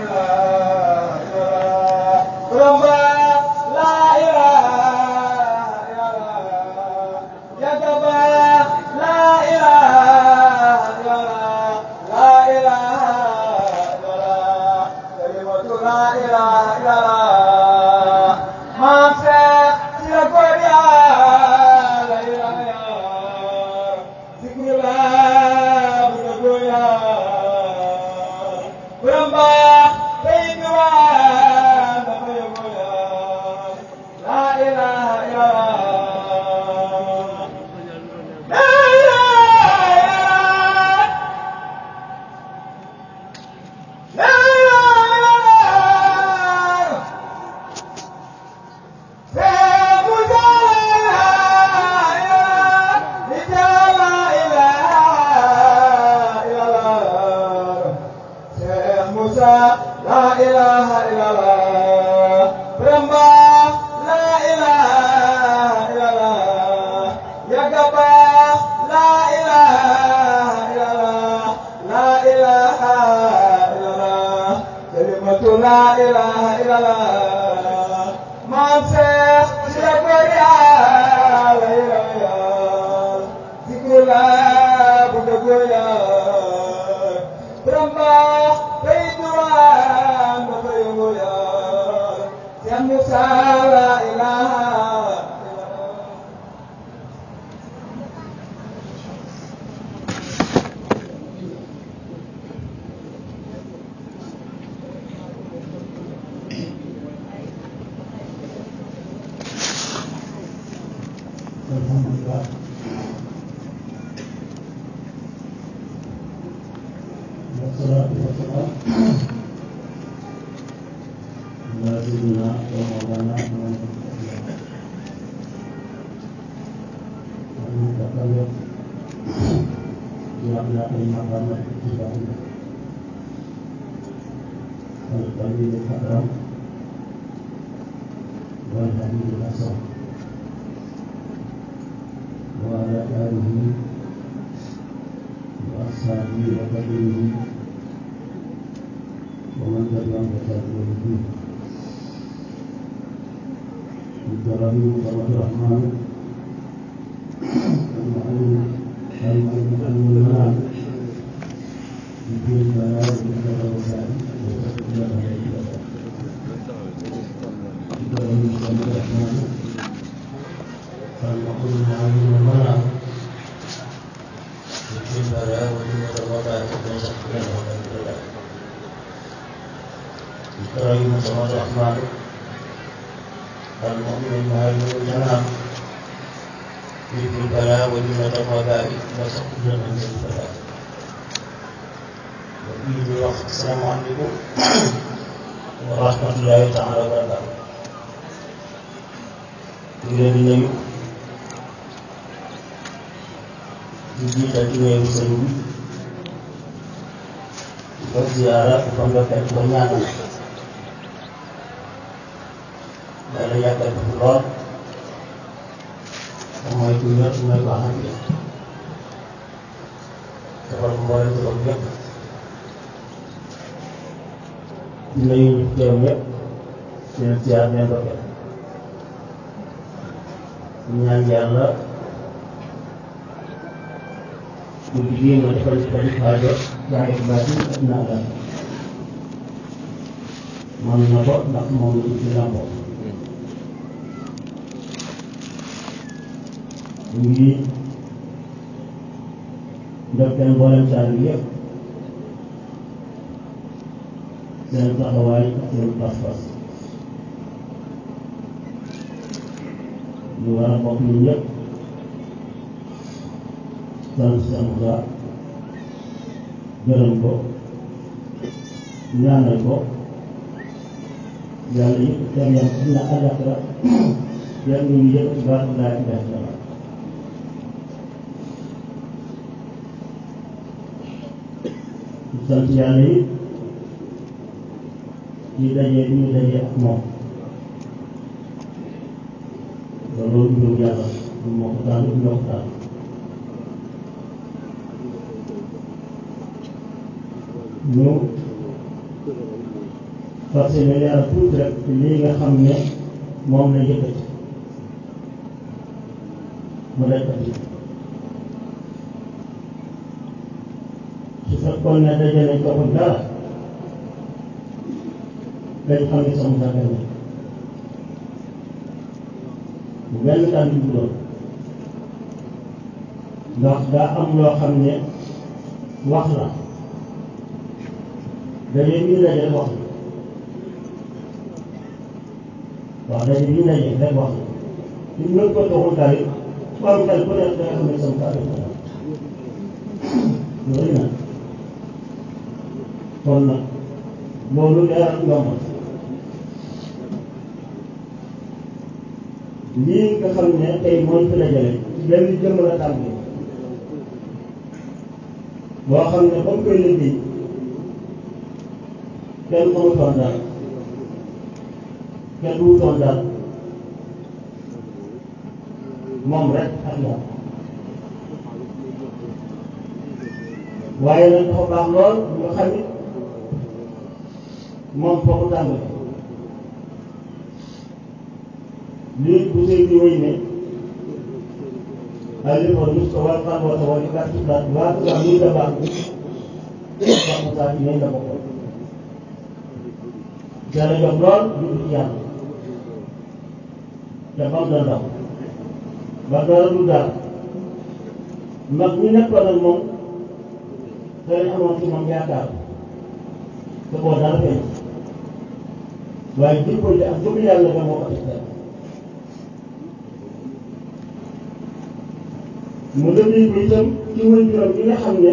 sant yàlla yi ci daje bi ñu daje ak moom loolu mbirum yàlla moo ko tànn ñoo ko tànn ñu parce que ne leeral tuuti rek ci lii nga xam ne moom la yëkkati mu daj ati su fekkoon ne daje nañ ko ko dara dañ xam ne sama sàggal ne bu benn kàddu bu doon ndax daa am loo xam ne wax la daje bi ñu daje rek wax la waaw daje bi ñu daje rek wax la su ñu ko toxul daal it ku am xel ku nekk da nga xam ne sama kàddu ko loolu nag kon nag loolu leeral yomb lii nga xam ne tey mooy fi la jële ci benn jëmm la tàmbali boo xam ne ba mu koy liggéey kenn xamutoon dara kenn duutoon dara moom rek ak moom waaye nag dafa baax lool nga xam it moom foofu tàmbali lii bu sëy bi wéy ne alifa nuska wal xalwata wal ikatibat waatu wax lii da baax wax mu saa ci ne la bokkoon yàlla jox lool jublu ci yàlla te bam da ndaw ba dara du dara mag ñi nekkoon ak moom danañ amoon ci moom yaakaar te boo dara feeñ waaye jikko ji ak bëgg yàlla ba moo ko teg mu dëgg ko itam ci wëñ juróom yi nga xam ne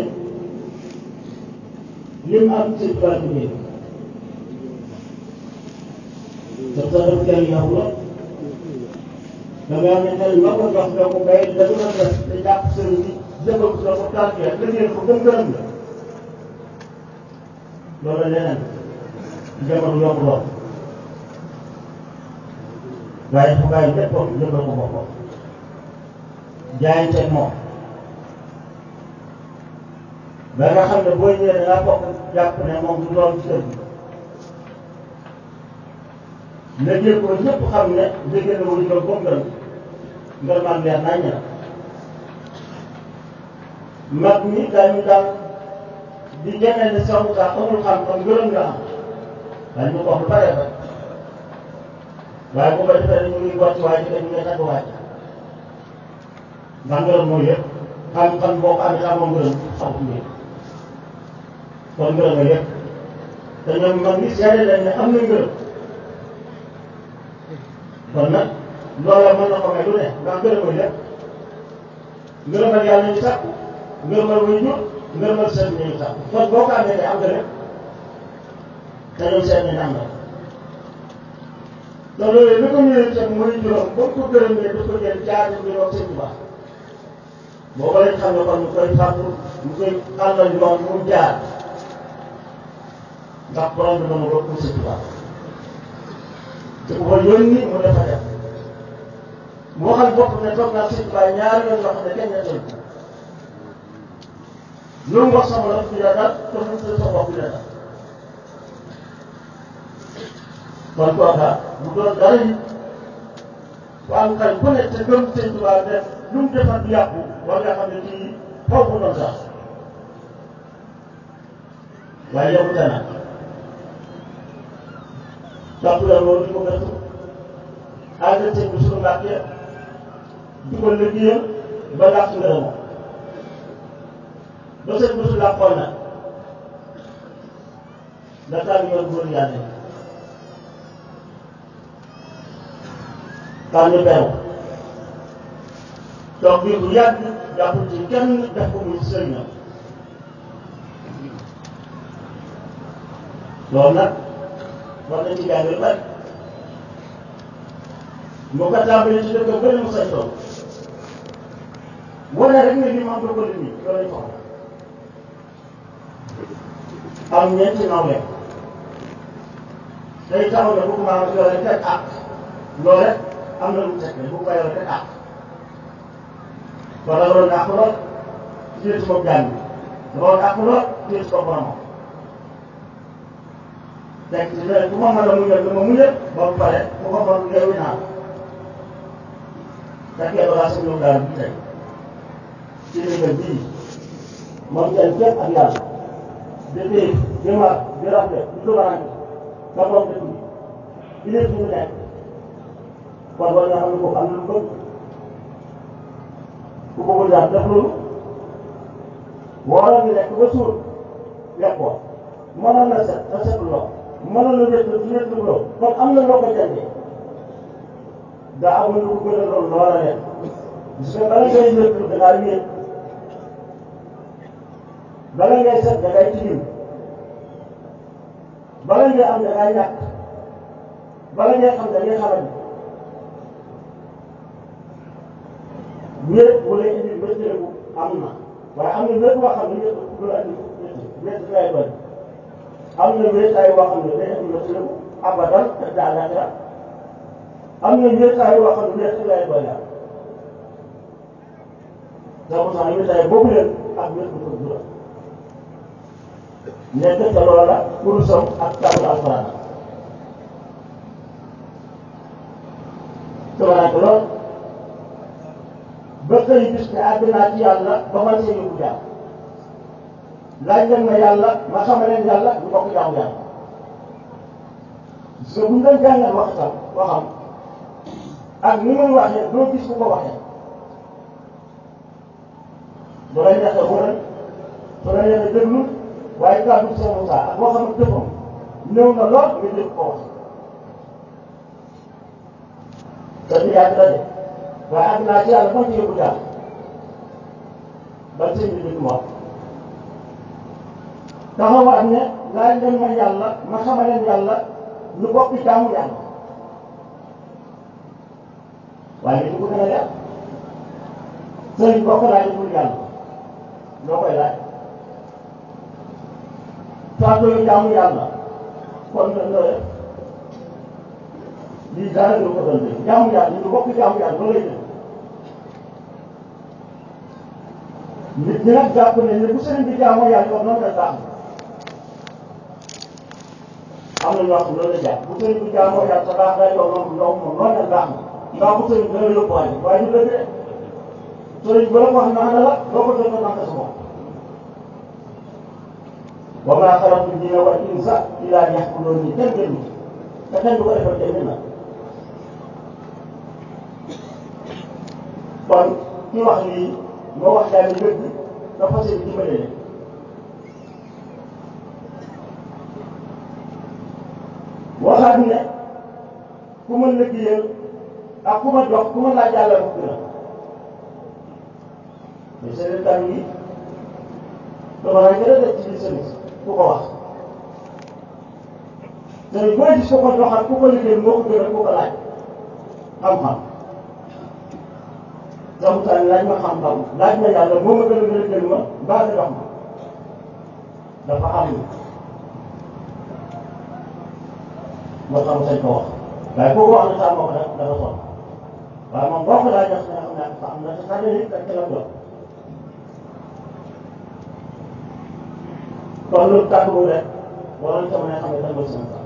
lim am ci tubaab bi te sa def kenn yow la da nga ne xel ma ko jox nga ko bay da du doon def te jàpp sëriñ bi jëfal ko ko tànkee liggéey ko gëm gërëm la loolu leneen jamono yomb lool waaye fu bàyyi léppam jëfal ko boppam jaayanteeg moom ba nga xam ne boo ñëwee da ngaa bokk jàpp ne moom du doon ci kër gi léegi ko ñëpp xam ne dégg na wuñu ko comme que ngër man leer nañ la mag ñi dañu daan di ñeneen ne sax sax amul xam-xam gërëm nga am dañu ko wax lu bare ba waaye bu ko defee ñu ngi wàcc waaye ñu ngi tagg wàcc ndax ngërëm mooy lépp xam-xam boo ko amee amoo ngërëm xamut ngeen kon ngërëm mooy lépp te ñoom mag ñi seede lañ ne am na ngërëm kon nag loola mën na ko may lu ne ndax ngërëm mooy lépp ngërëmal yàlla ñu sàkku ngërëmal way jur ngërëmal seen ñu sàkku kon boo ko amee te am nga lépp te ñoom seen nañ am na te loolu li ko ñëwee itam mooy juróom ba ko gërëm ne dafa jël jaari bi wax seen baax booba lañ xam ne kon mu koy fàttu mu koy àndal yoon mu jaar ndax borom bi dama bokk seen baax te ku ko yónni mu dafa def mu waxal bopp ne toog naa seen baax ñaari yoon yoo xam ne kenn ñettal ko lu mu wax sama la fi la dal te mu sa bopp la dal kon kooka bu doon dara yi ku am xel ku nekk te gëm sëñ Tuubaa def lu mu defar du yàqu war nga xam ne kii foofu mu doon sax waaye yow te nag topp la loolu di ko gëstu ànd sëñ bi suñu mbàkkee di ko liggéeyal ba làq ngërëmoo ba sëñ bi su làqoon nag la taal yoon góor yàlla yi tànn beru toog biir bu yàgg jàppul ci kenn def ko muy sëriñam loolu nag war nañ ci jàng lu bari mu ko tàmbalee ci dëkk bëri mu sañ toog wane rek ne li mu am ko lim loolu lañ soxla am ñeenti nawle day taxaw ne bu ko maanaam yore teg ak loolu rek am na lu teg ne bu ko yore teg ak kon da nga doon àq lool téye ci bopp jàng bi da nga doon àq lool téye ci bopp boromam teg ci ne ku ma mën a muñal dama muñal ba mu pare ku ko mën yeewu naa fekkee bagage am ñoom daal bi tey ci ndigal bii moom kenn képp ak yàlla di xiif di mar di rafle di tubarante nga moom dëkk bi di leen fi mu nekk kon war nga xam ne kooku am na lu bëgg ku bëggul daal def loolu waroon ni lekk ba suur lekk ko mënoon na set na setul loo mënoon na wét su wét lu loo kon am na loo ko jëndee daa amul lu ko gën a loolu loola lekk gis nga bala ngay wét da ngaa wéet bala ngay set da ngay tilim bala ngay am da ngay ñàkk bala ngay xam da ngay xamal wéet bu lay indi wéttaleku am na waaye am na wéet boo xam ne wéet du la indi wéet lay doon am na wéetaay boo xam ne day indi wéttaleku abadan te daanaka am na wéetaay boo xam ne wéet lay doon yàlla donc sax wéetaay boobu leen ak wéet bu ko jural nekk ca loola kurusam ak taamu alquran tabaraka lool ba xëy gis ne àgg naa ci yàlla ba man see yóbbu jaam laaj leen ma yàlla ma xamal leen yàlla ñu bokk jaamu yàlla parce que bu ñu doon jàngal waxtaan waxam ak ni muy waxee doo gis ku ko waxee bu la neexee wëral su la neexee déglu waaye kàddu Sëñ Moussa ak waxam ak jëfam néew na lool nga dégg ko wax te du yàgg la de waaye àgg naa ci yàlla moo ci yóbbu daal ban sëñ bi dégg wax taxawaat ne laaj leen ma yàlla ma xamal leen yàlla ñu bokk jaamu yàlla waaye li ko gën a leer sëriñ bokk laaj pour yàlla loo koy laaj faatoo jaamu yàlla kon nga looy lii dara du ko doon dégg jaamu yàlla ñu bokk jaamu yàlla loolu lay dégg nit ñi nag jàpp ne ne bu sëriñ bi jaamoo yàlla yow noonu la baax am na ñoo xam loolu la jàpp bu sëriñ bi jaamoo yàlla sa baax day yow noonu yow moom noonu la baax ndax bu sëriñ bi dana yóbbuwaale waaye du dëgg de sëriñ bi la ko wax naan la doo ko jot a naan sa bopp wa maa xalaqtu jinna wal insa illaa liya'buduun nii kenn gënu te kenn du ko defal kenn na kon ki wax lii moo wax daal di dëgg dafa fas yéene dimbale leen waxaat ne ku ma liggéeyal ak ku ma jox ku ma laaj yàlla mu gën a mais seen kàddu yi dama la gën a def ci biir service ku ko wax te booy gis ku ko joxal ku ko liggéeyal moo ko gën a ku ko laaj xam-xam sabutaan laaj ma xam-xam laaj ma yàlla moo ma gën a gën a gën ma mbaa nga jox ma dafa am moo xam sañ ko wax waaye kooku wax na saa moo ko def dafa sonn waaye moom boo ko laaj jox nga xam ne am na te sax nit rek la jox kon loolu kàddu boobu rek waroon sama ne xam ne dañ ko sama sax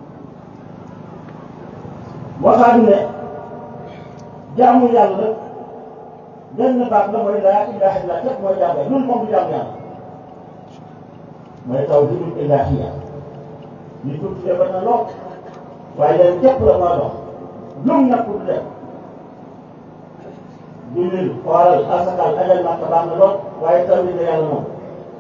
waxaat ne jaamu yàlla benn baat la mooy laa ilaha illa képp mooy jaamu yàlla loolu moom du jaamu yàlla mooy tawhidul ilahiyya li tudd defar na lool waaye leen képp la maa dox lum nag du def jullil xooral asakal ajal makka baax na lool waaye tawhid la yàlla moom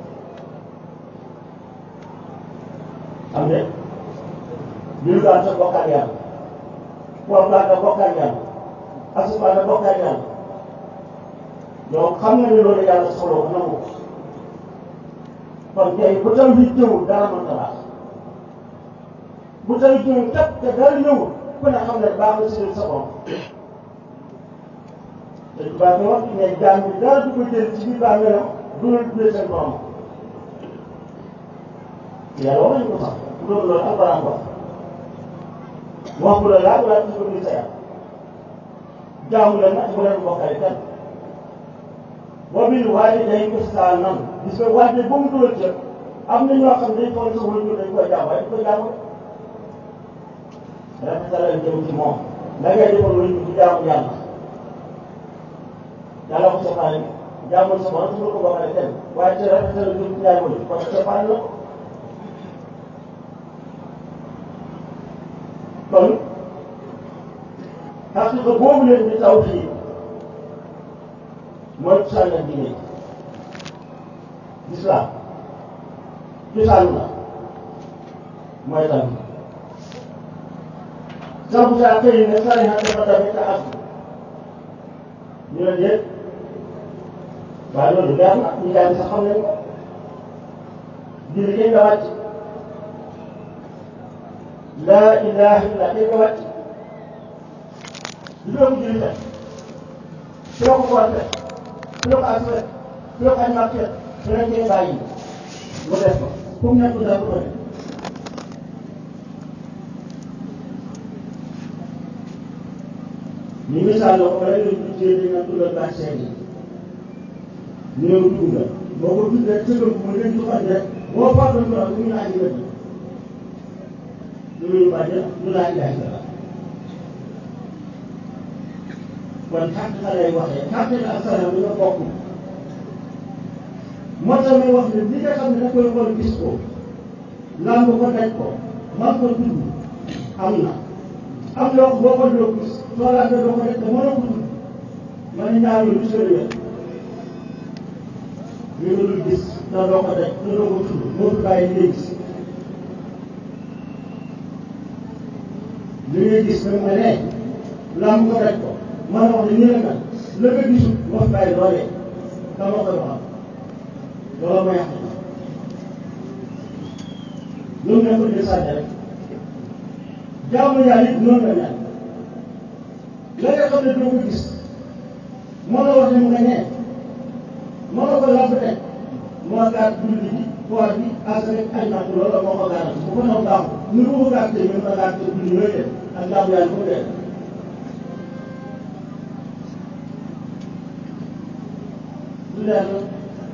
am de jul daan sa bokkaat yàlla koor baa nga bokkaat yàlla asuba nga bokkaat yàlla yow xam nga ne loolu yàlla soxla ko nangu ko kon tey bu taw bi ñëwul dara mën ta baax bu taw bi ñëwul kat te dara ñëwul ku ne xam ne baax na si leen sa borom te tubaab bi wax ne jaam bi dara du ko jël ci biir bàmmeelam du leen tuddee seen borom yàlla wax nañu ko sax bu doon loolu alquran ko wax bu la laa wala ci ko sa yàlla jaamu leen nag bu leen bokkale kenn boo bii waaye day ihsaanan gis nga waaye ba mu dugal ca am na ñoo xam ne dañ foog sa wëññu dañ koy jaam waaye dañ koy jaamu rafetalal jëm ci moom la ngay defal wëñ ci jaamu yàlla yàlla ko soxlaale jaamul sa borom su ko bokkale kenn waaye ci rafetalal jëm ci jaamu yi kon soxlaale la ko kon parce que boobu leen di taw fii mooy cosaan la diine islam cosaan la mooy tam sabu saa xëy ne sari xa dafa tamit ak ñu ne déet waaye loolu leer na ñu jàng sax xam nañ ko julli kenn nga wàcc laa ilaha illa kenn nga wàcc du doon julli fekk su la ko ko fekk su la ko as fekk su la ko añ fekk su la koy bàyyi mu def ko comme nekk daal ko def ñu misaal la ko wala nga tuddee dañ naan tuddal baax seen yi ñëw dugg nga boo ko tuddee tëgal ko mu leen di xam rek boo faatoon ko ak ñu naan ñu wëdd lu ñu bàjj lu laa ilaha illa kon xaqiqa lay waxee xaqiqa ak salaam dañoo bokk moo tax may wax ne li nga xam ne da koy xool gis ko lamb ko daj ko man ko tudd am na am loo ko boo ko doo gis soo laajte doo ko def te mënoo ko tudd ma ne ñaar yooyu du wér li nga dul gis te doo ko daj te doo ko tudd moo fi bàyyi li ngay gis li ngay gis nag nga ne lamb ko daj ko man wax ne nii la mel la nga gisul moo fi bàyyi loolee ka moo koy waxal loolu mooy yàq ñoom ñoo ko jël sànni rek jaamu yàlla it noonu la mel la nga xam ne doo ko gis moo la wax ne mu nga ñee moo la ko lamb teg moo gaar julli ji koor bi asaka aj nàkk loolu moo ko gaaral bu ko naw baaxul ni ko ko gaar tey ñoom la gaar tey julli yooyu def ak jaamu yàlla ko dee du leer la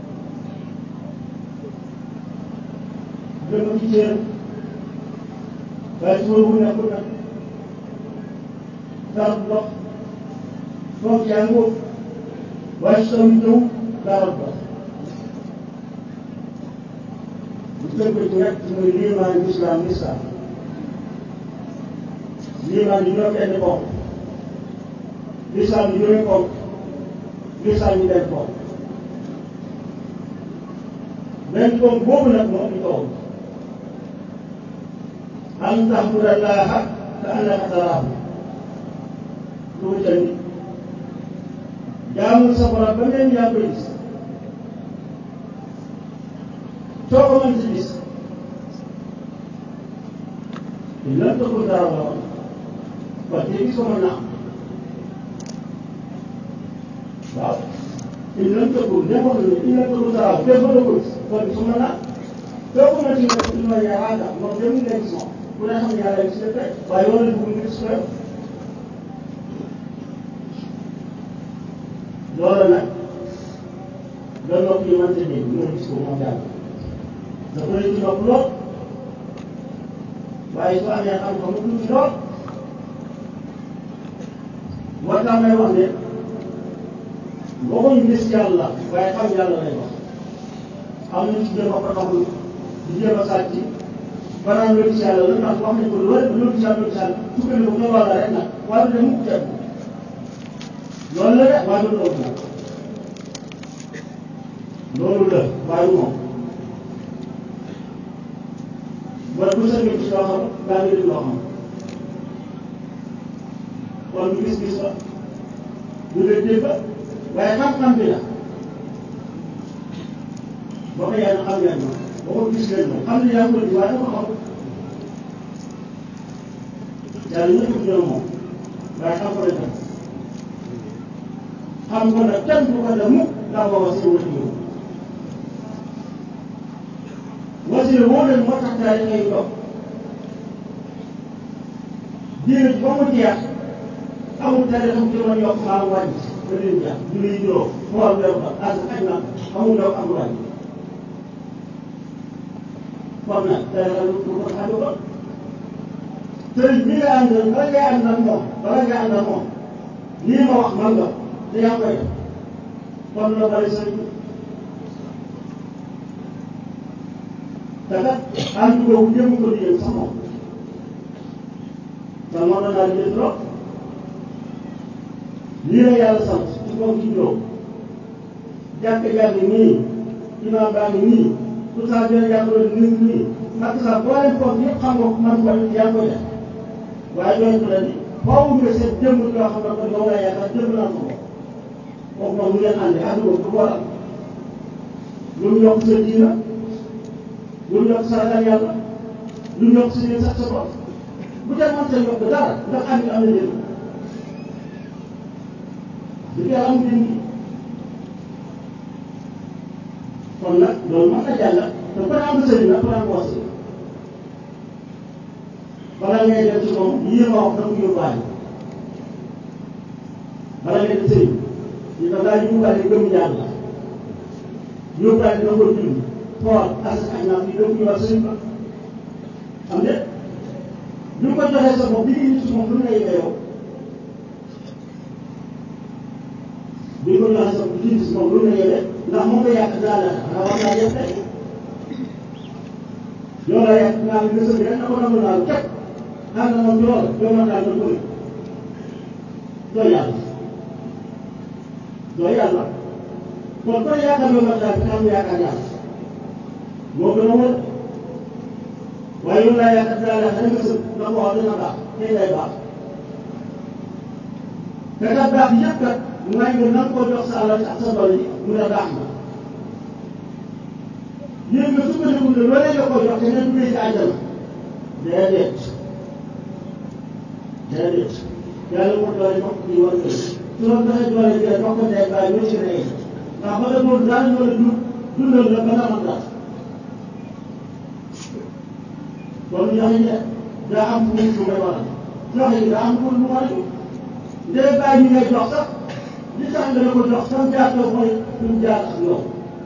gën a ci cër waaye su ma wut nekkul nag dara du dox toog yaa ngi wóob waaye su tamit ñëw dara du dox bu tënk ci rek mooy liimaan islam islam liimaan yi juróom benn ponk lislam yi juróomi ponk lislam yi benn ponk benn ponk boobu nag moom ñu toog an tahbudallaha ka annaka taraahu lu mu jënd jaamul sa borom ba mel ni yaa koy gis soo ko mën si gis il lam takun taraahu la woon kon tey gis ko mën naa am waaw il lam takun ne wax ne il lam takun taraahu kenn mën na ko gis kon gis ko mën naa soo ko mën si gis il ma yaraaka moom dem nga gis moom ku ne xam ne yàlla gis nga tey waaye yow la bëgg nga gis ko loolu nag la nopp yi mënta dégg nga gis ko moom yàlla dafa lay ci nopp lool waaye soo amee xam-xam mu tuuti lool moo tax may wax ne waxuñ gis yàlla waaye xam yàlla lay wax am na ci jéem a ko taxul di jéem a sàcc banaan loo gis yàlla la ndax wax nañ ko lu wér loo gis yàlla loo gis yàlla sukkandiku ko loolu la rek nag waaye du dem mukk ceeb loolu la de waaye du loolu nag loolu la waaye du moom wala bu sa gis loo xam daa ngi dégg loo xam kon du gis-gis la du leen dégg waaye xam-xam bi la boo ko yàlla xam ngeen ma boo ko gis leen moom xam ne yaa ngi ko di waaye dama xam yàlla ñëpp ko jël moom waaye xam ko def xam ko nag kenn du ko def mukk ndax booba seen wëti yow wasila woo leen moo tax daal ngay toog diine ba mu jeex amul dara xam ci mën yokk maa wàññi ba leen jeex du lay juróom xool weeru ba as xaj na amul daw amul wàññi kon nag dara lu ko xaaju ko sëriñ bi nga ànd bala ngay ànd ak moom bala ngay ànd ak moom lii ma wax man nga te yaa ngi koy def kon la bari sëriñ bi te kat ànd boobu jëm ko di yëg sax moom te moo doon daal di jël trop lii la yàlla sant ci kaw ci juróom jàkk jàng nii imaam baa ngi nii tout ça dina jàppale nii nii ak sax boo leen foog yëpp xam nga man ko yaa ngi koy def waaye doon la ni faaw nga seet jëmm yoo xam ne kon yow laa yaakaar jëmm naa ko kooku moom mu ngeen àndi ànd boobu du ko waral lu mu yokk sa diina lu mu yokk sa ragal yàlla lu mu yokk sa yéen sax sa bopp bu dee mën sa yokk dara ndax ànd am na njëriñ du yàlla am njëriñ kon nag loolu mën na jàll te ku ne am sëriñ nag ku ne am wasi bala ngay dem ci moom yii ma wax da nga ko yóbbaale bala ngay dem sëriñ yi da ngaa yóbbaale gëm yàlla yóbbaale na ko julli xool asaka ak naam yi da ko yóbbaale sëriñ ba xam ne bi ko joxee sa bopp bi ngi ci moom lu ngay yow bi ko joxee sa bopp bi ci moom lu ngay yewee ndax moom nga yàq dinaa la xanaa war naa def tey yow laa yàq dinaa la gëstu bi rek na ko nangu naa képp xam na moom ci loolu yow ma daal na bëri doo yàlla doo yàlla kon kon yaakaar yow ma daal bi xam yaakaar yàlla moo gën a wër waaye yow laa yaakaar dinaa la xanaa gëstu na ko wax dina baax tey lay baax te kat baax yëpp kat mooy nga nan koo jox sa alal ak sa doole yi mu ne baax na yéen nga sukkandiku ne loolee nga ko jox te ne duggee ci àjjana déedéet déedéet yàlla ko doole jox ko war a su la doxee doole bi jox ko ndey bàyyi ñoo ci rey ndax ba nga doon daal ñoo la dund dundal la ba nga mën dara kon joxe ñe daa am fu mu may waral joxe gi daa am fu mu war a jóg ndey bàyyi ñu ngay jox sax li tax nga ne ko jox sam jaar ko mooy fi mu jaar ak yow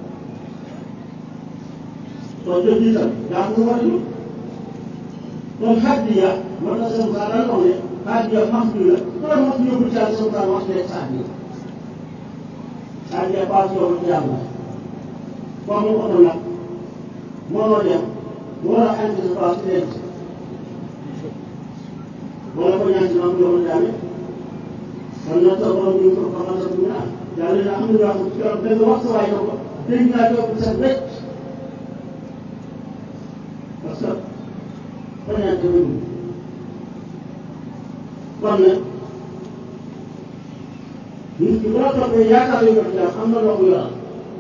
kon jëf yi tam daa ko war a jóg kon hadiya moo tax seen saa daan wax ne hadiya max bi la ku la max yóbbu ci yàlla seen saa wax ne sa hadiya hadiya paas yow ci yàlla comme mu oto nag mënoo dem war a andi sa paas denc wala ko ñaan ci maam yow jaame kon nag sa borom ñu ko xamal sa dugg naa yàlla na am na ñoo xam ne keroog benn waxtu waaye na ko dégg naa toog sa wecc parce que fañaante wuñu kon nag nit ki boo toppee yaakaar yu yor jaam am na loo ko yoral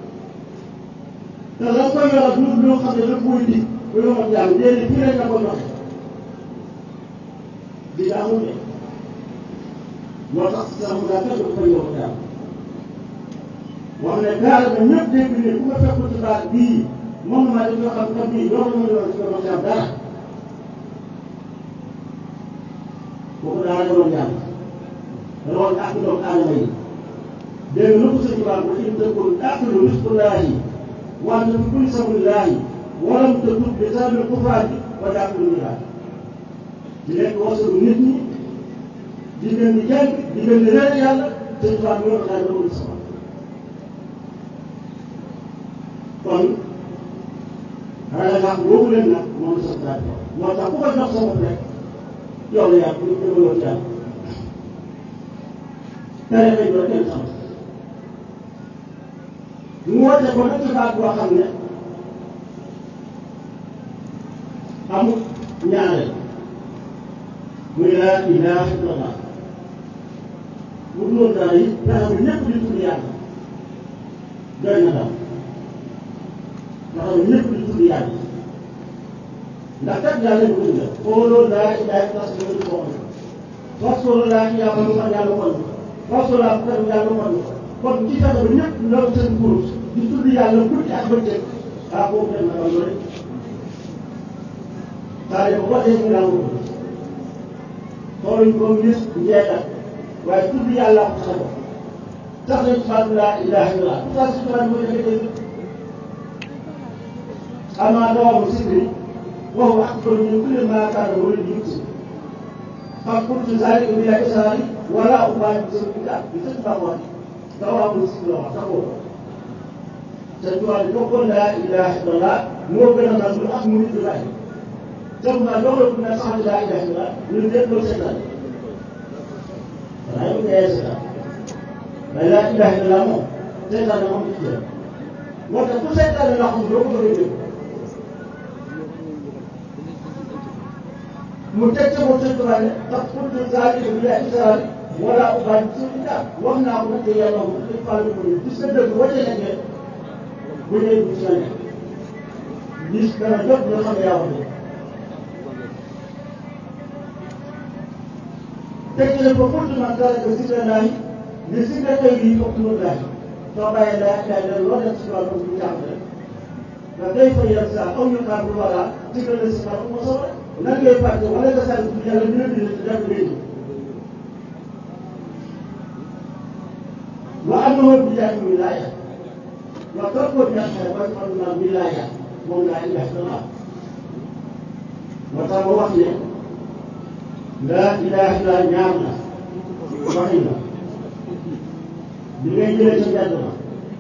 te la koy yoral du loo xam ne lépp muy dig bu yoral jaam déedéet fii lañ la ko joxe di nga amul de moo tax sax mu daal fekk dafa yow jaam wax ne gaal ba ñëpp dégg ne ku ma fekkul ci baat bii moom maa def yoo xam ne bii yow la ma yoral ci yow jaam dara kooku daal la doon yàlla loolu ak doomu aadama yi dégg nga lu ko sëñ Tuubaa bu in takun aqilu risqullaahi wa anta fi kulli sabilillaahi wa lam tatub bi sababil kufraani wa taaqilu niiraat di lekk wasalu nit ñi di gën di jàng di gën di réer yàlla sëñ Tuubaa bi yor daal dama sama kon xanaa nga xam boobu leen nag moom la sa moo tax ku ko jox sa bopp rek yow la yàlla bu ñu déggoo ci yàlla tere nañ ko kenn xam mu woote ko nag ci baat boo xam ne amul ñaareel muy laa ilaaha illallah bu dul woon dara yi fexe ba ñëpp di tudd yàlla doy na daal fexe ba ñëpp di tudd yàlla ndax kat yàlla ñu tudd la xooloo laa ilaaha illallah si nga ko waxee fasoo laa ilaaha illallah yàlla kon fasoo laa ko yàlla kon kon ci fexe ba ñëpp loolu seen kurus di tudd yàlla guddi ak bëccëg ah boobu dem na loolu rek saa yi ba ko dee ñu naan ko xooluñ ko ngir njeexal waaye tudd yàlla ko sax sax nañ ci baatu laa ilaaha illallah tout ça si tubaab mooy defee dégg amaa dawaamu sikri waxu ak kon ñu kulli maa kaana wala ñu si xam kuntu zalika bila israari wala ubaali bi seen biddaa bi sëñ Ba wax dafa am lu si la wax taxoo sëñ Tuubaa ne bokkoon laa ilaha illallah moo gën a nag lu ak mu nit di laaj sëñ Tuubaa jox la ku ne sax laa ilaha illallah ñun ñëpp loolu seetaan xanaa yow kay seetaan mais laa ilaha illallah moom seetaan na moom ci moo tax ku seetaan la xam doo ko bëgg a dégg mu teg ca moom sëñ Tuubaa ne tax kuntu zalika bila israari wala ubaali bi seen biddaa wax naa ko nag te yàlla moom dañ fàll ko ni gis nga dëgg boo ca nekkee bu ñëwee du ci la nekk gis dana jot nga xam ne yaa wax dëgg teg ci ne ko kuntu man taraka zikra laahi li zikra xayrihi fa kuntu laahi soo bàyyee laa ilaha illa loo def ci wàllu bu jàng rek nga day fa yem saa aw ñu xaar lu wala zikra la si xaar moo soxla nan ngay fàtte wala nga sant bi yàlla dina bind ci def ngay wa annahu billahi wilaaya wa tarku jaxee wa anna wilaaya moom laa ilaha illallah moo tax ma wax ne laa ilaha illa ñaar la waxin la bi ngay jëlee ca mbedd ma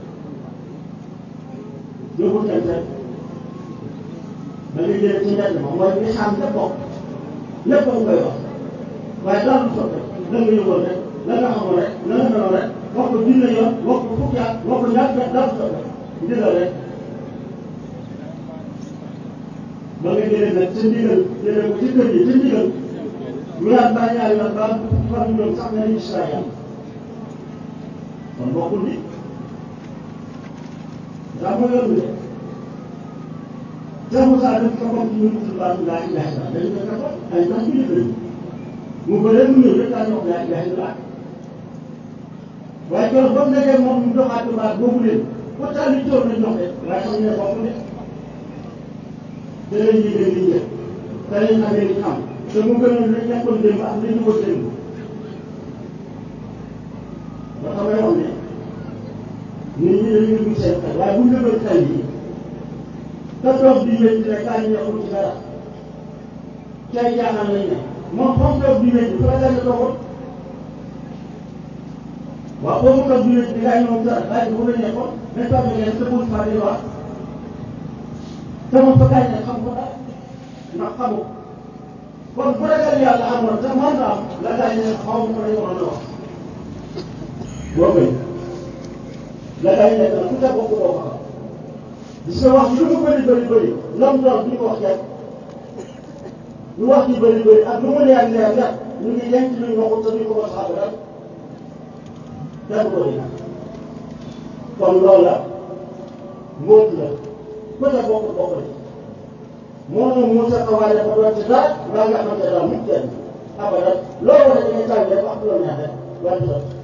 yóbbul dem fekk da ngay jëlee ci mbedd ma mooy li xam lépp bokk lépp nga koy wax waaye daal du soppe la nga yëgoon rek la nga xamoon rek la nga meloon rek wax ko junne yoon wax ko fukki at wax ko ñaar fekk daal du soppe ndigal rek ba nga jëlee nag ca ndigal jëlee ko ci kër yi ca ndigal ñu naan ba ñaari yoon ba fan ñu doon sax nga ni gis naa yàlla kon bokkul ni daa mooy yoon bi de Cheikh Moussa def ko comme ñu tudd baatu laa ilaha illa dañu ko defoon ay ndax ñu lañu mu bëree mu ñëw rek daa ñu wax laa ilaha illa waaye keroog ba mu nekkee moom ñu doxaat baat boobu leen pourtant li toor na jox de waaye xam ne bokk de te lañ yëgee liñ jël te lañ amee liñ am te mu gënoon lañ nekkoon démb ak li ñu ko démb ba xamay wax ne nit ñi dañuy dugg seen xel waaye bu ñu lëbal xel yi te toog di wéy di rek kaa ñu nekkul ci dara cay jaaxal lañ ne moom foofu toog di wéy fa la gën a toogoon waaw foofu toog di wéy di gaa ñëw dara bàyyi ko la nekkoon mais toog na leen te bul faa di wax te moom fa gaa xam ko dara ndax xamu kon bu ragal yàlla amoon te mën na am la gaa ne xaw ma ko lañ waroon a wax boo koy la gaa yi nekk na ku ca bokk doo ko xam gis nga wax ji lu mu bëri bëri bëri lam doon duñ ko wax kenn lu wax ji bëri bëri ak lu mu leer leer leer ñu ngi denc luñ waxul te duñ ko mos a xam dara kenn ko di kon loolu la mbóot la ku ca bokk bokk la moo ñu Moussa Kawaale ko doon ci dara mbaa nga xamante daal mu kenn abadan loolu wax dañuy tànn rek wax loolu neex rek waaye du sotti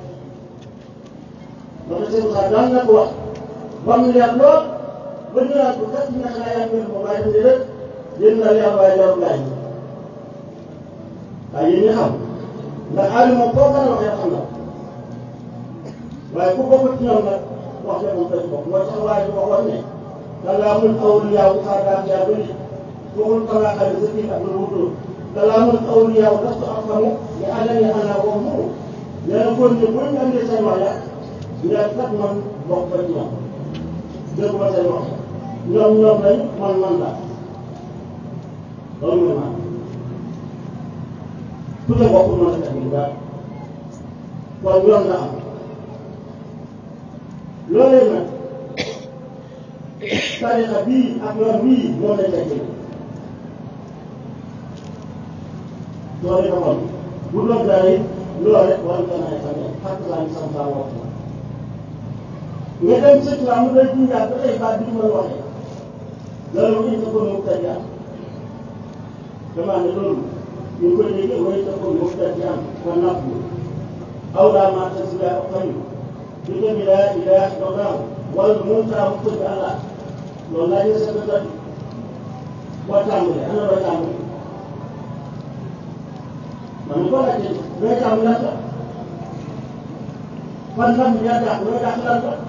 loolu seen Moussa daan na ko wax ba mu leer lool ba ñu naan ko kat ñu ne xanaa yaa ngi ko waaye dañuy rek yéen na leer waaye leeru laaj yi waaye yéen ñi xam ndax aali moom foo mën a waxee xam na waaye ku bokk ci ñoom nag wax dëgg moom dañ bokk moo tax waaye bi waxoon ne kalaamul awliyaaw saadaat yaa bëri waxul kala xale sa kii ak lu wutul kalaamul awliyaaw lastu afhamu li adami ana wax mu nee na góor ñi bu ñu andee seen wax ya ngeen kat man bokk ba ci ñoom dégg ma seen wax ñoom ñoom lañ man man la loolu mooy man ku ca bokkul mën a teg lu daal kon yoon la am loolee nag tarixa bii ak yoon bii moom lañ koy jëlee loolu dafa kon bu doon dara it loolu rek war nga mën a xamee fàttali laa ñu sam saa wax nga dem sa tubaab mu doon junjaat ba tey baat bi ñu mën waxee loolu moom it ko mu tëj am damaa ne loolu ñu ngi koy déggee mooy sa ko mu tëj am kon napp aw daa maa tëj bi ak xayu bi nga bi laa ilaaha illallah wala moom saa mu tëj Allah loolu laa ñu sa tëj boo tàmbalee ana loo tàmbalee man ko laajte looy tàmbalee lan la fan lan yaa dàq looy dàq lan la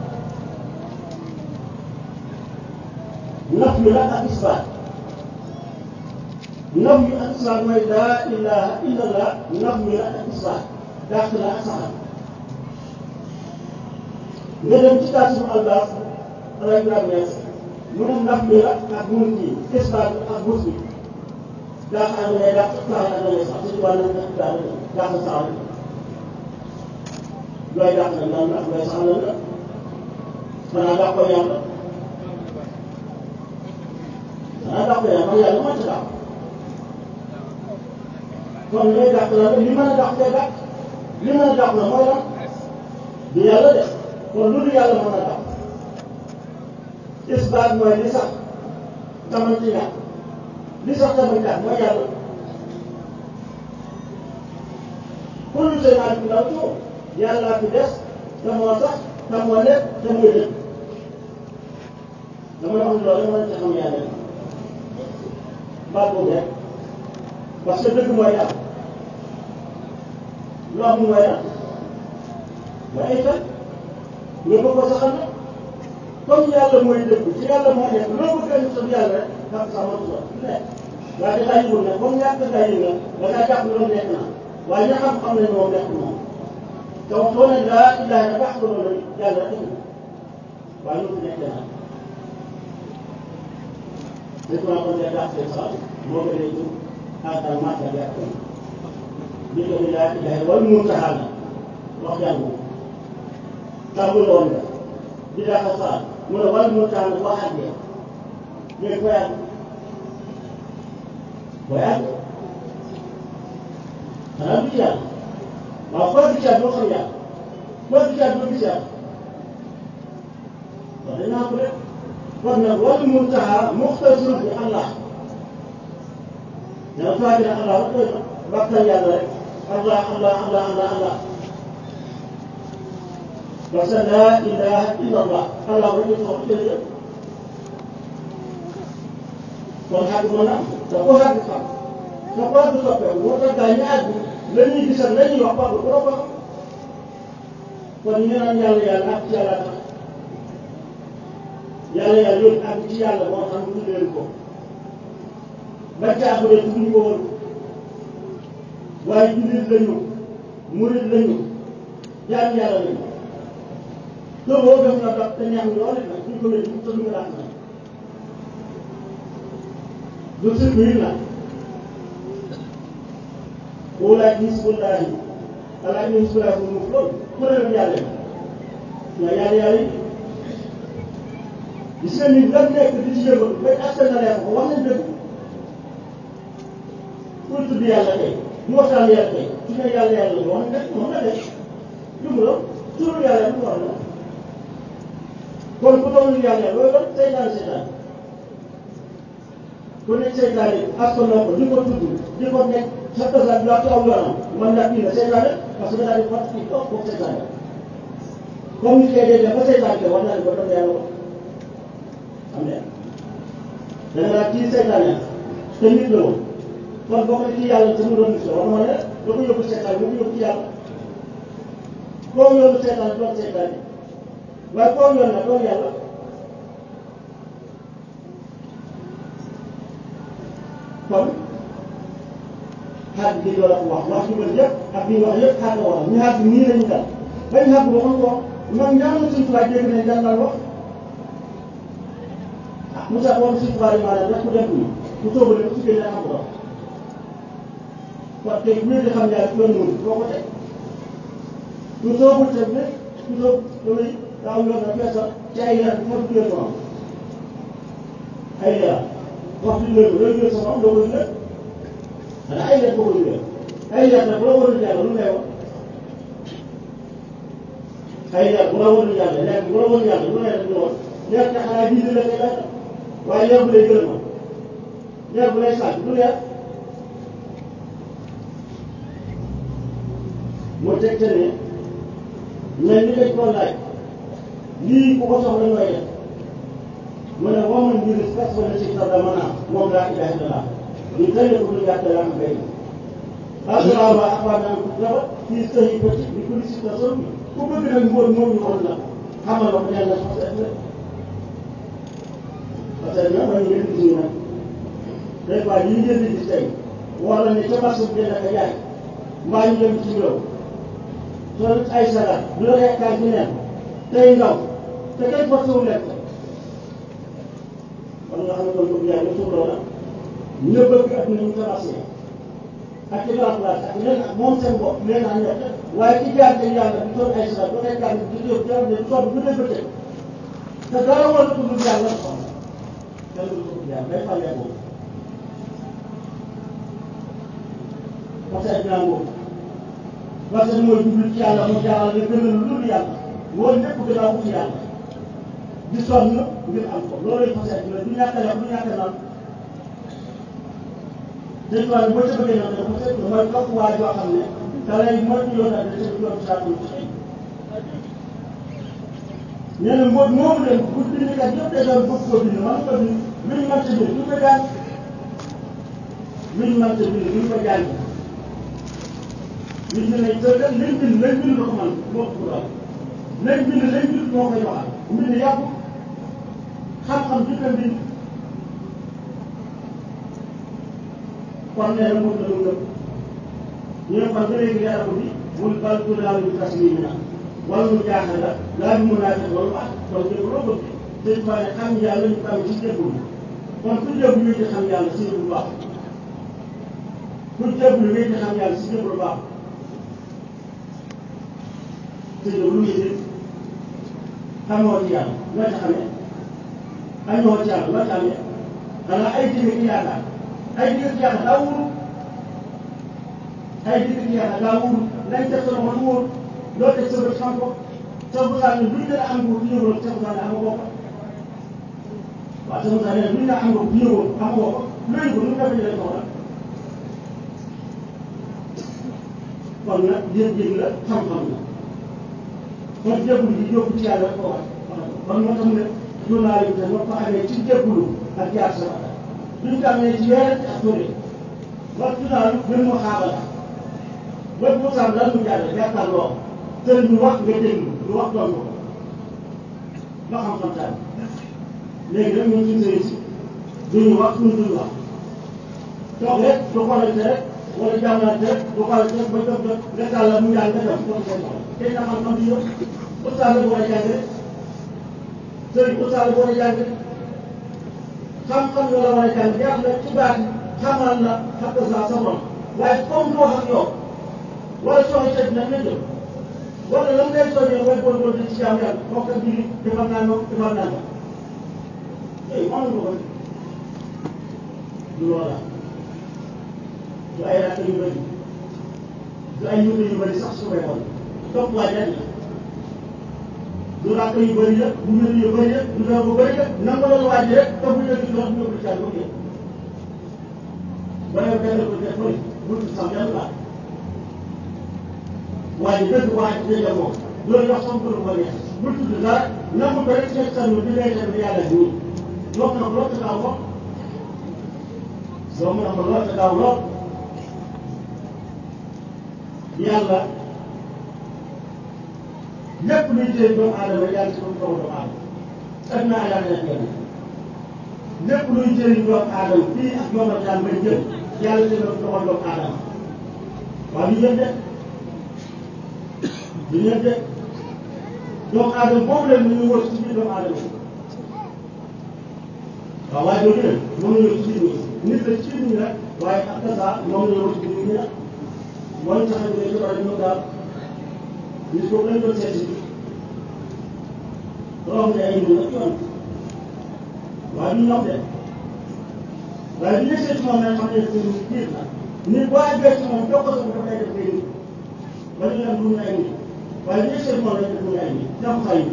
naf mi la ak isbaat naf yu ak islam mooy laa ilaha illallah naf yu la ak islam dàq la ak saxal nga dem ci taasim albaas ala ibrahima Niass mu ne naf bi la ak mun ci islam ak bus bi dàq ak ngay dàq saxal ak ngay sax ci wàllu ak daal dàq saxal looy dàq nag lan la looy saxal lan la xanaa dàq ko yàlla xanaa dàq ko yàlla man yàlla moo ci dàq kon looy dàq la li mën a dàq day dàq li mën a dàq la mooy lan du yàlla def kon lu dul yàlla mën a dàq isbaat mooy li sax taman ci ñàkk li sax taman ñàkk mooy yàlla kullu shay'in haalikun illaa wajhahu yàlla fi des te moo sax te moo nekk te muy dëkk damay wax loolu mën ci xam yàlla baat boobu rek parce que dëgg mooy yàlla lu am mooy la mooy ay fen nga bëgg ko saxal na comme yàlla mooy dëgg ci yàlla moo nekk loo bëgg a sa yàlla rek xam sax ma tudd nekk waaye dafaa yëgul ne comme ñàkk ngaa yëg na da ngaa jàpp loolu nekk na waaye ña xam-xam nañ moom nekk moom te wax soo ne laa ilaha illa baax loolu rek yàlla rek waaye lu fi nekk naa c'est quoi kon day dàq seen sax moo ko dee tur àggal màgg ak yàq bi ko bi laa ilaha wala mu taxaal na wax jàngu tàmbul woon nga di dàq saa mu ne wala mu taxaal na wax ak yow léegi koy àgg koy àgg xanaa du ci yàlla waaw koo gis yàlla doo xam yàlla koo gis yàlla doo gis yàlla wax dañ naa ko rek kon nag wal muntaha muxtasir bi Allah dana fàtte ne Allah wax dëgg waxtaan yàlla rek Allah Allah Allah Allah Allah parce que laa ilaha illa Allah Allah rek ñu soxla jërëjëf kon xàgg mën na am te ko xàgg xam te ko xàgg soppeeku moo tax gaa ñu àgg la ñuy gisal la ñuy wax ba bu ko xam kon ñu naan yàlla yàlla ak ci yàlla tax yàlla yàlla yóbbu ak ci yàlla moo tax ñu tuddee ko ba caa bëre tudduñu ko woon waaye jullit lañu murit lañu jaam yàlla lañu te boo def na dox te ñaax lool it nag duñ ko wér te duñ ko dàq nag du sëñ bi nag walaay bisimilah ala ñu bisimilah bu mu loolu kuréel yàlla yi nga yàlla yàlla yi gis nga ni lan nekk di ci yëngu ba askan na leen ko wax nañ dëgg pour tudd yàlla tey ñu waxtaan yàlla tey su ne yàlla yàlla la wax nañ moom la def jumla la turu yàlla lu war la kon ku doon yàlla loolu la seytaan seytaan ku nekk seytaan yi askan na ko di ko tudd di ko nekk sa tasaan bi wax ci aw yoonam man nag kii la seytaan parce que daal di wax ci kaw kooku seytaan comme ni koy dee ba seytaan ke war naa ne ko doon yàlla wax am na da nga naan kii seytaane te nit la woon kon bokk na ci yàlla te mu doon nit la war ma ne da ko yóbbu seytaane mu ko yóbbu ci yàlla koo yoonu seytaane doon seytaane waaye koo yoon na doon yàlla kon xaaj bi doon wax wax yu bëri yëpp ak bi wax yëpp xaaj la waral ñu xaaj nii lañu dal bañ xaaj bi waxoon ko man ñaanu suñu tubaab dégg nañ daan daan wax Moussa moom suñu tubaab yi maanaam daf ko def nii mu sóobu ne su génnee xam ko doon kon tey wér di xam yàlla yoon mënu boo ko teg mu sóobul teg ne mu sóob damay daaw yoon na fees ci ay leer foofu du leen moom ay leer wax du leen loolu jël sa moom doo ko jëlee xanaa ay leer boo ko jëlee ay leer nag bu la waroon yàlla lu ngay wax ay leer bu la waroon yàlla leer bu la waroon yàlla lu ngay def lu woon leer na xanaa jiite la koy leer waaye leer bu lay gërëm ma leer bu lay sànq du leer mu tegte ne mel ni dañ koo laaj lii ku ko soxla nooy def mu ne woo man mbir fas wala si sa dama naa moom laa ilaha illallah ñu tënk ko lu gàtt yaa ngay asura ba abaa naan ko dara fii sëyi bëti ni ko si ta sol ku bëgg nag mbóot moom ñu xool la xamal ko yàlla fas rek parce que ñoom dañu leen gis ñu nag day quoi yi ñu jënd ci tey wala ne ca marché bi jënd ak jaay mbaa ñu dem ci réew soo ay sagar du la yaakaar ci neen tey ngaw te kenn forcé wu leen kon nga xam ne kon bëgg yaay ba suuf loola ñu bëgg ak ñu commencé ak ci grand place ak leen moom seen bopp leen a ñett waaye ci jaar te yàlla di toog ay sagar du yaakaar ne di jóg jaar ne soog bu dee bëccëg te dara war na ko dul yàlla soxla kenn du ko dul yàlla day fàllee boobu parce que dinaa boobu parce que mooy jublu ci yàlla mu jaaral nga gën a lu dul yàlla moo lépp gannaaw ut yàlla di sonn ngir am ko loolu lañ fas yàlla du ñàkk a yàq du ñàkk a naan dañ ko boo ca bëggee naan dafa fekk mooy topp waa joo xam ne da lay moytu yoon ak dafa yoon saatul ci nee na mbóot moomu leen bu bindkat yëpp day doon bëgg koo bind man ko bind luñ mën ta bind duñ ko jàng luñ mën ta bind duñ ko jàng nit ñi ne te lañ bind lañ bind ko man moo ko doon lañ bind lañ bind moo koy waxal mbind yàqu xam-xam bi ko bind kon nee na moom la ñu gëm ñu ne kon ba léegi yàlla ko bi mun bal tudaalu bi taslimi na wala mu jaaxal la laa bi mun naa def loolu baax kon jëpp loo bëgg dañ fa ne xam yàlla ñu ko amee ci jébbul kon ku jébbul ñu ci xam yàlla si jébbul baax ku jébbul ñu ci xam yàlla si jébbul baax te yow lu muy dégg xamoo ci yàlla loo ci xamee añoo ci yàlla loo ci amee xanaa ay digg ci yaakaar ay digg ci yaakaar daa wóoru ay digg ci yaakaar daa wóoru lañ teg sa loxo du wóor loo teg sa bët xam ko sa busaa ne luñ la am ko du ñëwoon sa busaa ne amoo ko waaw sa busaa ne luñ la am ko du ñëwoon amoo ko luñ ko nu ko jëlee soxla kon nag yëg-yëg la xam-xam la kon jébbulu gi yóbbu ci yàlla ko wax kon moo tax mu ne journal yi te ñoo ko amee ci jébbulu ak jaar sa bata duñ ko amee ci weer ak tóore wax journal gën mu xaabal wet bu sam lan mu jàll jàkkaarloo sëriñ bi wax nga déglu lu wax doon ko nga xam-xam taal léegi nag ñun suñu sëriñ si duñu wax suñu duñu wax toog rek du xoolante rek wala jàmmalante rek du xoolante rek ba jot jot nga tàll mu jàng nga dem ko seen soxla tey na xam-xam di yëpp ustaas la bu war a jàng rek sëriñ ustaas la bu war a jàng rek xam-xam yoo la war a jàng jàpp la ci baat xamal la xam nga sa borom waaye comme doo xam yow wala soxla tëj nag nga jël wala lan ngay soññee mooy góorgóorlu di ci jaam yàlla moo ko julli defal naa noonu defal naa noonu yooyu mënuñ ko ko du loola du ay rakk yu bëri du ay yuute yu bëri sax su koy xool topp waa jàng du rakk yu bëri la du mbir yu bëri la du doon bu bëri la nangu loolu waa ji rek te bu ñu ci wax ñu ko ci àll ba ba yow benn ko def bëri bul ci sax yàlla baax waaye dëgg waa ji dëgg moom loolu wax sama kër ko neex bul tudd dara nangu ko rek ci sa bi ngay def yàlla nii loo mën a loo ca gaaw lool loo mën a ko loo ca gaaw lool yàlla lépp luy jëriñ doomu aadama yàlla ci doomu doomu aadama ak naa yàlla def kenn lépp luy jëriñ doomu aadama fii ak yombal daan may jël yàlla ci doomu doomu aadama waaw ñu jël de du ñëpp de doomu aadama boobu leen ñu ngi wër ci biir doomu aadama yi waaw waaye doo gën moom la ñu ci biir nit la ci biir ñi nag waaye ak kasa moom la ñu wër ci biir ñi nag mooy tax ñu ne ci war a ñëw daal nit boobu lañ doon seeti romb ne ay mbir nag yoon waaye du ñoom de waaye bi ñu seeti moom nag xam ne seen biir la nit boo àggee ci moom jox ko sa bopp day def ngay nit ba ñu am duñu ay nit waaye bi ñu seeti moom lañ def duñu ay nit jàpp say nit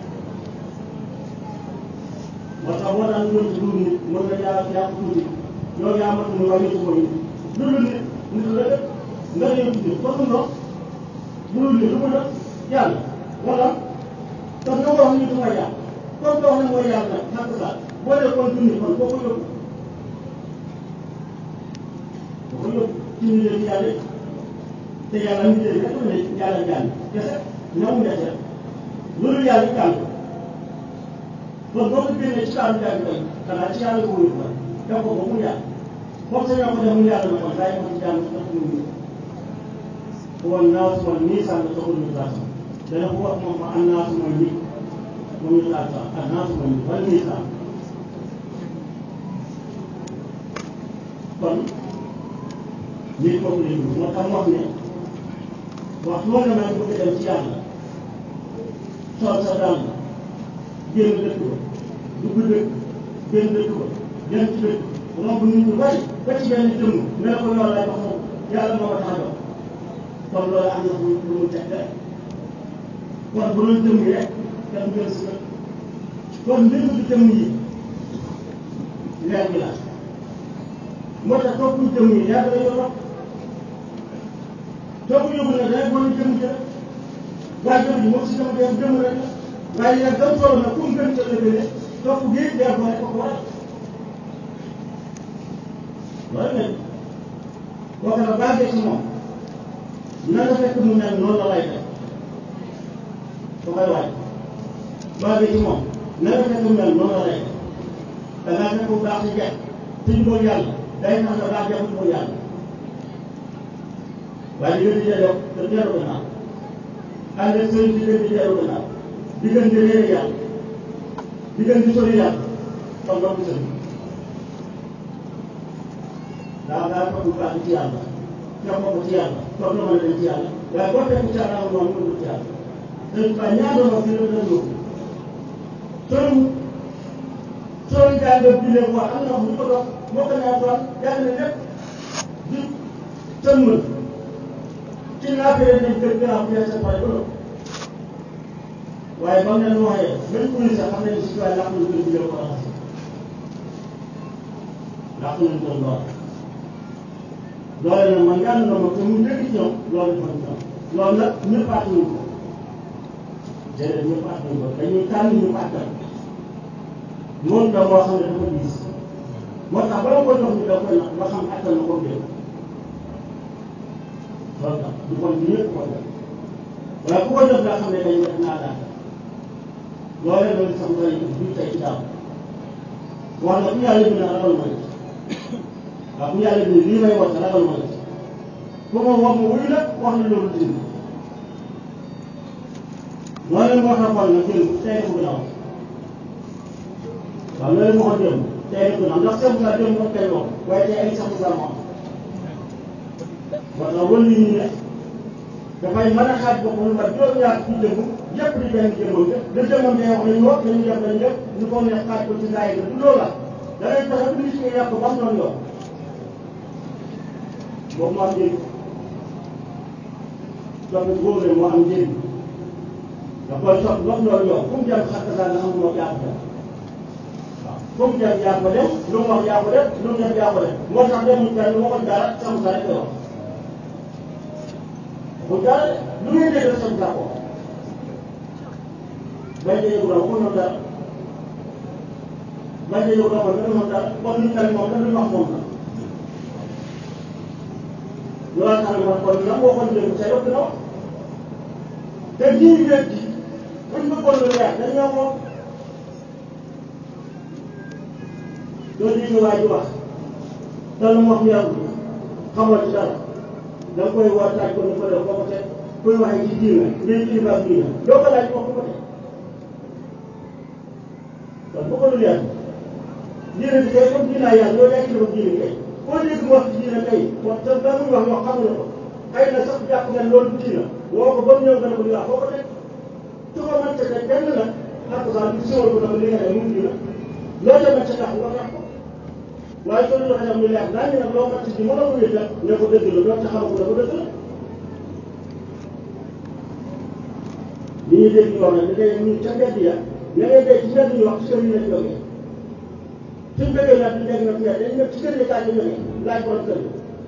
moo tax boo daan ñëw ci dugub nit mën nga yaa yaa ko tuuti yow yaa matu ni waaye yëpp mooy nit lu dul nit nit la def nga ñëw tuuti kon mu ndox bu dul nit lu mu def yàlla wala tax nga wax nit mooy yàlla comme que wax ne mooy yàlla nag xàq saa boo dee kon dund kon boo ko yóbbu boo ko yóbbu ci ñu leen yàlla te yàlla ñu leen rek ne yàlla jàng kese ñamu nekk rek loolu yàlla jàng kon boo ko génnee ci kaaru jàng tey xanaa ci yàlla ko wóor def ko ba mu yàgg comme ça ñoo ko def mu yàlla na kon bàyyi ko ci jàmm sax ñu ngi woon naa su ma nii sànn taxul ñu tax dana ko wax moom ma am naa su mooy nit moom ñu taal sax ak naa su mooy nit wala nii sànn kon nit kooku lañ moo tax wax ne wax moo ne maa ngi bëgg dem ci yàlla sol sa dàll génn dëkk ba dugg dëkk génn dëkk ba dem ci dëkk romb nit ñu bari ba ci benn jëmm ne la ko yoon lay wax moom yàlla moo ko tax a jox kon loolu am na lu lu mu teg rek kon bu doon jëmm yi rek kenn jël si dëkk kon mbir mi jëmm yi leer bi la moo tax topp jëmm yi leer la yor topp yóbbu nag rek boo ñu jëmm ji rek waaye jëmm ji moom si jëmm dem jëmm rek la waaye nag gam solo nag fu mu gën ca lëbële topp géej leer ko rek ko ko waral loolu nag boo ko nag bàggee ci moom na nga fekk mu mel noonu la lay def su koy waaj bàggee ci moom na nga fekk mu mel noonu la lay def da ngaa fekk bu baax ci jeex suñ ko yàlla day tax nga baax jeexul ko yàlla waaye di gën di delloo te dellu gannaaw ànd ak sëriñ di gën di dellu gannaaw di gën di réere yàlla di gën di sori yàlla kon loolu sëriñ daa daa toog bu baax ci yàlla jox ko ci yàlla toog na mën a dem ci yàlla waaye boo fekk ci yàlla moom mënul ci yàlla sëriñ Ba ñaata ma fi la doon yóbbu soriwul soo jàngee jullee ko wax am na wax ñu ko dox moo ko naa doon jàng na lépp di tëmmal ci naafee nañ kër gannaaw bu yeesal pare ba waaye ba mu leen waxee même kuy sax xam nañ si waaye làq nañ kër jullee ko raxas làq nañ ko lool loole nag man yàlla na ma te mu njëkk ci ñoom loolu dafa ñoom loolu nag ñëpp àttanuñ ko déedéet ñëpp àttanuñ ko dañuy tànn ñu àttan loolu da moo xam ne dafa diis moo tax bala ko jox ñu da koy nag ba xam attan na ko dégg loolu tax du kon bi ñëpp ko def waaye ku ko def daa xam ne dañu def naa daan loolee loolu sax ngay du tey ci daaw wax na ku yàlla bi na ragal ma nit waaw ku yàlla bi lii may wax ragal ma nit ku ma wax ma wuyu nag wax na loolu dindi loolee moo tax xool nag jël tey ko gën a wax waaw loolu moo ko démb tey rek na ndax Cheikh Moussa démb moom tey wax waaye tey ay Cheikh Moussa moo am parce que wël yi ñu ne dafay mën a xaaj boppam lu mat juróom-ñaar ci jëmm yëpp di benn jëmmam te da jëmmam day wax nañu wax dañu def nañu def ñu ko neex xaaj ko ci saa yi du loola da ngay tax a nit ñi yàq ba mu doon yow boobu moo am njëriñ topp góor moo am njëriñ da koy topp wax loolu yow fu mu jëm xattasaa nga xam moo jàpp dem fu mu dem yaa ko dem lu mu wax yaa ko def lu mu def yaa ko def moo tax demul fenn lu waxoon dara Cheikh Moussa rek koy wax bu dara lu ngeen dégg Cheikh Moussa ko bañ a yëgu doon waxuñu dara bañ a yëgu doon man dafa dara kon nit tamit moom dafa wax moom la loolu tax na man kon lan waxoon dégg sa yëpp dina wax te lii ñu leen di buñ bëggoon lu leer dañ ñoo ko loolu li ñu waay di wax te lu mu wax yàlla xamoo ci dara da nga koy woo taaj ko ni ko def boo ko teg kuy waxee ci diina ngay kilifa diina doo ko laaj wax ko ko teg kon bu ko dul yàlla diina bi kay comme diina yàlla yow yaa kilifa diina kay boo dégg mu wax ci diina kay wax te da muy wax wax xam na ko xëy na sax jàpp nga loolu diina woo ko ba mu ñëw nga ne ko di wax foo ko teg su ko mën ca teg benn la ak sax bi siwal ko dama li nga ne mu diina loo ca mën ca tax nga tax ko waaye soo doon xam ne leer naa ñu nag loo mat ci mën a ko wér ne ko dëgg la doon taxaw ko ne ko dëgg la li ñuy dégg ñu wax nag da ngay ñu ca mbedd ya ña ngay dégg ci mbedd ñu wax ci kër yi lañ jógee suñ bëggee nag ñu dégg nag mbedd dañ nekk ci kër yi kaay ñu jógee laaj borom kër yi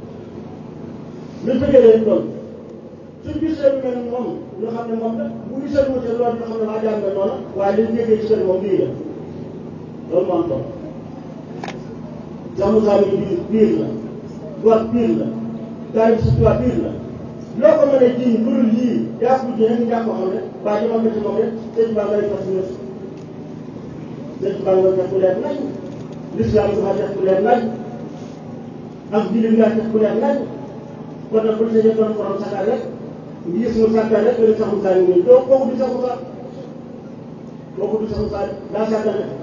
ñu bëggee leen loolu suñ gisee lu mel moom ñu xam ne moom la bu gisee lu wute loolu ñu xam ne waa jàng nga noonu waaye liñ déggee ci kër moom lii la loolu moo am solo Cheikh Moussa mi biir biir la góor biir la gars yi si tubaab biir la loo ko mën a jiñ lu dul lii yaa ko ji ñu ñàkk ko xam ne waa ji moom la ci moom rek sëñ Ba ngay fas yéene sëñ Ba ngay def ku leer nañ l'islam dafa def ku leer nañ ak julli ngaa teg ku leer nañ kon nag bu ñu doon borom sakkaar rek ngi gis mu sakkaar rek nga ne saxul saa nii doo kooku du saxul saa kooku du saxul saa daa sàkkal rek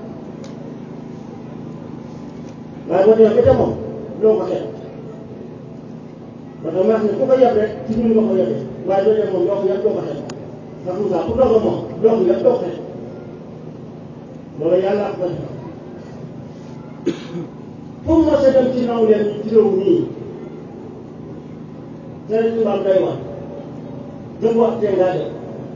waaye boo demee ba ca moom doo ko xeeb ba tax ma wax ne ku ko yeb rek ci ñun nga ko yebee waaye doo dem moom doo ko yeb doo ko xeeb saxul saa ku doog a moom doo ko yeb doo ko xeeb loolu yàlla ak ko defal fu mu mos a dem ci naw leen ci réew mii sëriñ tubaab day wax dëgg wax tee ngaa def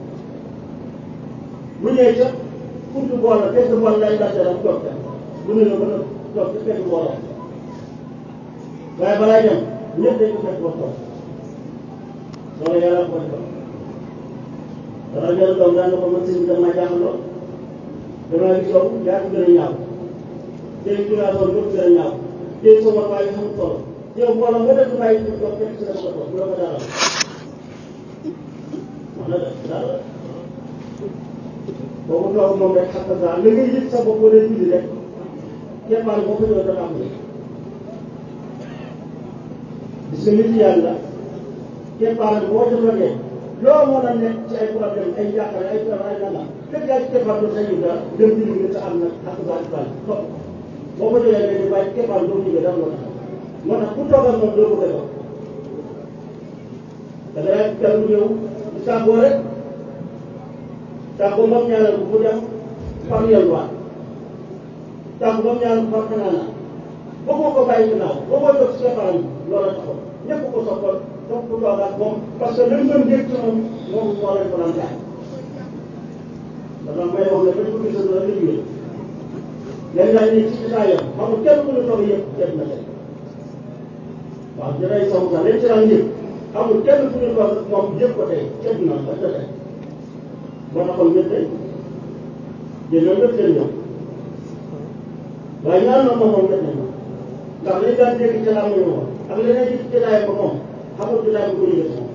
bu ñëwee ca funtu bool la fekk bool lay laajte rek toog ca bu ne la mën a toog ca fekk booloo waaye balaay dem ñëpp dañ ko fekk ba toog loolu yàlla ko defal dara jël doom daan na ko man sëñ bi damaa jaaxal lool damaa gis yow yaa ko gën a ñaaw tey juraatoon ñëpp gën a ñaaw tey sama waaye xamul solo yow mbooloo nga def bàyyi ko toog fekk si la ko toog bu la ko dara wax na def dara boobu toog moom rek xam nga la ngay yëg sa bopp wala julli rek keppaar boo ko ñëw dafa am ni gis nga nit yàlla keppaar boo jëfandee loo mën a nekk ci ay problème ay jàqare ay problème ay nangam fekk yaa ci keppaar doo sa yëg dara dem julli nga sa am nag ak sa bal topp boo ko jëlee nga di bàyyi keppaar doo jógee dara loo tax moo tax ku toogal moom doo ko koy wax da ngay gàllu ñëw di tàggoo rek tàggoo moom ñaanal ko bu dem far yelwaat tàggoo moom ñaanal ko far xanaana bëggoo ko bàyyi ginnaaw bëggoo toog si keppaaram loola taxoon ñëpp ko soppoon toog ku toogaat moom parce que li mu doon dégg ci moom moom moo leen ko daan jaay dafa may wax ne bañ ko gisal la liggéey léegi daal ni ci isaayam xamul kenn ku ñu toog yëpp def na tey waaw jërëjëf Sow sax léegi ci daan yëpp amul kenn ku ñu toog moom yëpp ko tey ceeb na ba ca tey moo taxoon ñëpp tey jëndoo ñëpp seen ñoom waaye ñaar na moom moom ñëpp nañ ma ndax li daan dégg ci laa muy moom ak leneen ci jotaay ba moom xamul jotaay bu ko yëgee moom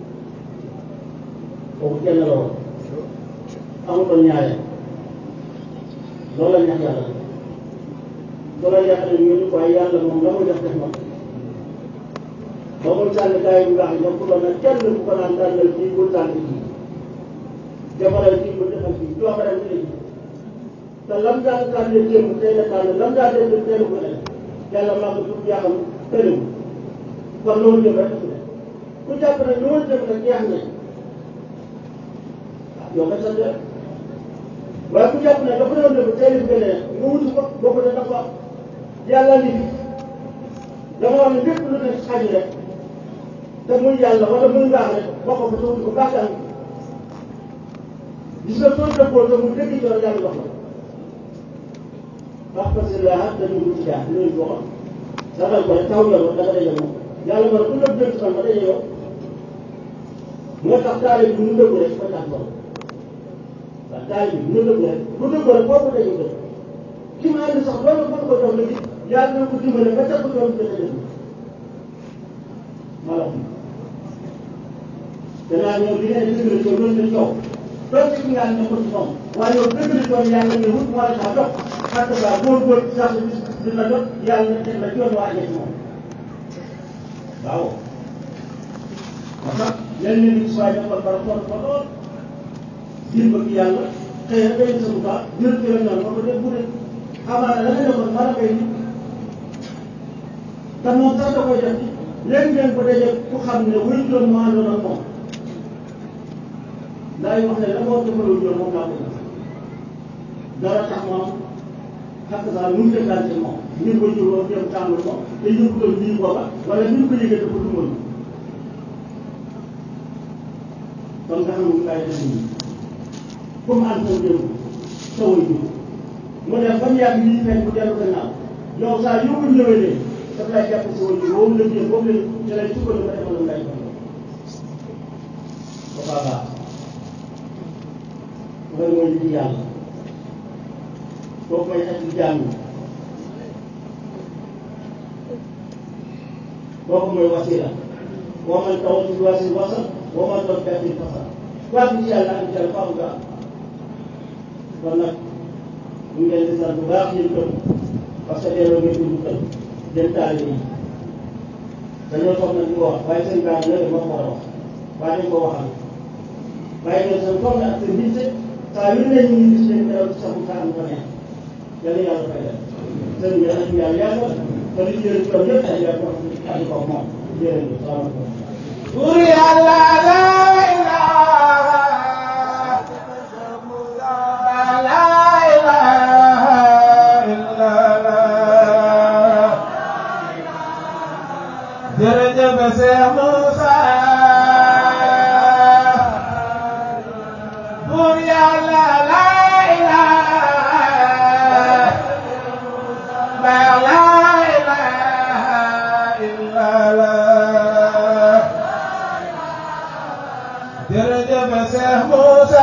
kooku kenn la woon amutoon ñaareel loolu la ñax yàlla loolu la yàlla ñu ñu waaye yàlla moom la muy def def moom ba muy sànni gars yi bu baax yi ñoom ku doon nag kenn ku ko naan tànnal kii bul tànn kii defaral kii bul defal kii coobareel ci léegi te lam daan tànnee jéem tey la tànn lam daan def tey la ko def yàlla maa ngi tudd yàqam tëriw kon loolu jëm rek ku jàpp ne loolu jëm rek jeex na ah yow nga sant rek waaye ku jàpp ne dafa doon def tey la gën a nga wuti ko boo ko def dafa yàlla ni dama wax ne lépp lu nekk xaj rek te muy yàlla wala muy baax rek boo ko fa te wuti ko baax am gis nga soo dëppoo te mu dëgg ci yàlla jox la wax parce que laa dañu wut ci jaar dinañ ko xam saxal ko rek taw yoon da nga daje moom yàlla ma ne ku nëb jëm ci fan ba daje yow moo tax taale bi mu dëgg rek fa tax borom waaw taale bi mu dëgg rek bu dëgg rek boo ko daje dëgg ki ma ànd sax loolu mën ko jox la gis yàlla na ko dimbale ba teg ko yoon bi dafa dëgg ma la ko danaa ñëw li ngeen dimbale ci loolu la coow toog ci ki nga ne ko ci moom waaye yow dëgg la tool yàlla ne wut moo la tax jox parce que waaw góor góor sax dina jot yàlla na teg la ci yoon waa ci moom waaw moo tax lenn nit si waaye defal bara xool ko lool ngir bëgg yàlla xëy na day sa bu baax jël ci la ñoom ba ko def bu dee amaana la nga defoon mën a koy nit te moom sax da koy def léegi ngeen ko dajee ku xam ne wuy juróom moo àndoon ak moom daay wax ne la moo defalul juróom moom laa ko def dara tax moom xakk saa nu mu defante moom ngir ko juróom dem tàmbul moom te yëgutoon lii booba wala ni mu ko yëgee dafa dugal kon nga xam ne bàyyi def nii comme ànd sa démb sa way jur mu def ba mu yàgg lii fekk bu dellu gannaaw yow saa yoo ko ñëwee de daf lay jàpp si way jur boobu la jëm boobu la ci lay sukkandiku ba defal lu lay ko ba baax baax loolu mooy li yàlla kooku mooy ak jaam yi kooku mooy wasila boo man taw ci wasil wasal boo man taw ci fasal quoi ci yàlla ak yàlla faamu nga am kon nag ñu ngi leen di sant bu baax yéen tam parce que delloo ngeen dugg kër den taalibe yi dañoo toog nag di ko wax waaye seen gaañ la moo ko war a wax waaye dañ ko waxal waaye ñoom seen toog na ak seen nit saa yu ne ñu ngi gis leen dara ci sax saa am ko neex yàlla yàlla fay leen seen bi yàlla yàlla yàlla te li ci yéen toog yëpp ay yàlla ko ànd ko moom jërëjëf salaamaaleykum Bur Yàlla la ilaha la ilaha illallah jërëjëf Seex Muusa Bur Yàlla la ilaha la ilaha illallah jërëjëf Seex Muusa